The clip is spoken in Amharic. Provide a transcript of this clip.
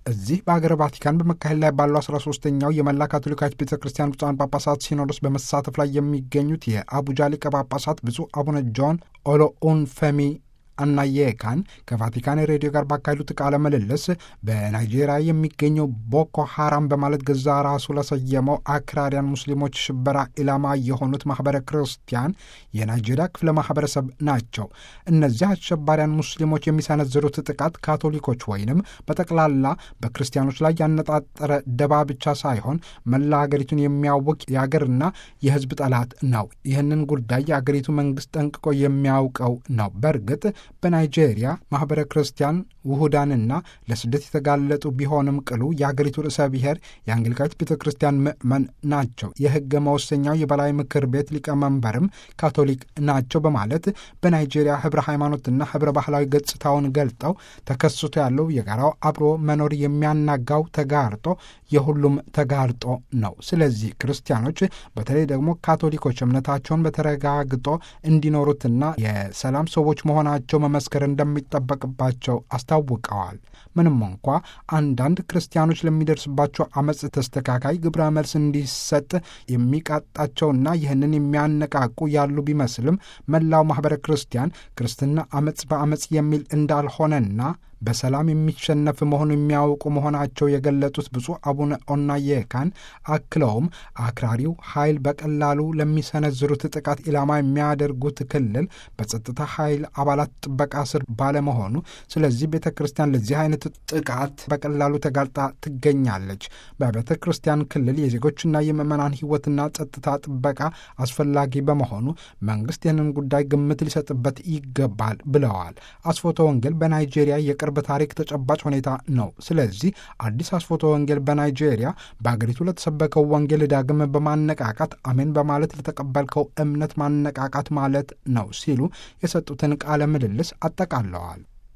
እዚህ በሀገረ ቫቲካን በመካሄድ ላይ ባለው አስራ ሶስተኛው የመላ ካቶሊካዊት ቤተ ክርስቲያን ብፁዓን ጳጳሳት ሲኖዶስ በመሳተፍ ላይ የሚገኙት የአቡጃ ሊቀ ጳጳሳት ብፁዕ አቡነ ጆን ኦሎኡንፌሚ አናየካን ከቫቲካን ሬዲዮ ጋር ባካሄዱት ቃለ ምልልስ በናይጄሪያ የሚገኘው ቦኮ ሀራም በማለት ገዛ ራሱ ለሰየመው አክራሪያን ሙስሊሞች ሽበራ ኢላማ የሆኑት ማህበረ ክርስቲያን የናይጄሪያ ክፍለ ማህበረሰብ ናቸው። እነዚህ አሸባሪያን ሙስሊሞች የሚሰነዝሩት ጥቃት ካቶሊኮች ወይንም በጠቅላላ በክርስቲያኖች ላይ ያነጣጠረ ደባ ብቻ ሳይሆን መላ ሀገሪቱን የሚያውቅ የአገርና የሕዝብ ጠላት ነው። ይህንን ጉዳይ የአገሪቱ መንግስት ጠንቅቆ የሚያውቀው ነው። በእርግጥ በናይጄሪያ ማኅበረ ክርስቲያን ውሁዳንና ለስደት የተጋለጡ ቢሆንም ቅሉ የአገሪቱ ርዕሰ ብሔር የአንግሊካዊት ቤተ ክርስቲያን ምዕመን ናቸው። የሕገ መወሰኛው የበላይ ምክር ቤት ሊቀመንበርም ካቶሊክ ናቸው በማለት በናይጄሪያ ህብረ ሃይማኖትና ህብረ ባህላዊ ገጽታውን ገልጠው ተከስቶ ያለው የጋራው አብሮ መኖር የሚያናጋው ተጋርጦ የሁሉም ተጋርጦ ነው። ስለዚህ ክርስቲያኖች በተለይ ደግሞ ካቶሊኮች እምነታቸውን በተረጋግጦ እንዲኖሩትና የሰላም ሰዎች መሆናቸው መመስከር እንደሚጠበቅባቸው አስታውቀዋል። ምንም እንኳ አንዳንድ ክርስቲያኖች ለሚደርስባቸው አመፅ ተስተካካይ ግብረ መልስ እንዲሰጥ የሚቃጣቸውና ይህንን የሚያነቃቁ ያሉ ቢመስልም መላው ማኅበረ ክርስቲያን ክርስትና አመፅ በአመፅ የሚል እንዳልሆነና በሰላም የሚሸነፍ መሆኑ የሚያውቁ መሆናቸው የገለጡት ብፁዕ አቡነ ኦናየካን አክለውም አክራሪው ኃይል በቀላሉ ለሚሰነዝሩት ጥቃት ኢላማ የሚያደርጉት ክልል በጸጥታ ኃይል አባላት ጥበቃ ስር ባለመሆኑ፣ ስለዚህ ቤተ ክርስቲያን ለዚህ አይነት ጥቃት በቀላሉ ተጋልጣ ትገኛለች። በቤተ ክርስቲያን ክልል የዜጎችና የምዕመናን ሕይወትና ጸጥታ ጥበቃ አስፈላጊ በመሆኑ መንግስት ይህንን ጉዳይ ግምት ሊሰጥበት ይገባል ብለዋል። አስፎቶ ወንጌል በናይጄሪያ የቅርብ ታሪክ ተጨባጭ ሁኔታ ነው። ስለዚህ አዲስ አስፎቶ ወንጌል በናይጄሪያ በአገሪቱ ለተሰበከው ወንጌል ዳግም በማነቃቃት አሜን በማለት ለተቀበልከው እምነት ማነቃቃት ማለት ነው ሲሉ የሰጡትን ቃለ ምልልስ አጠቃለዋል።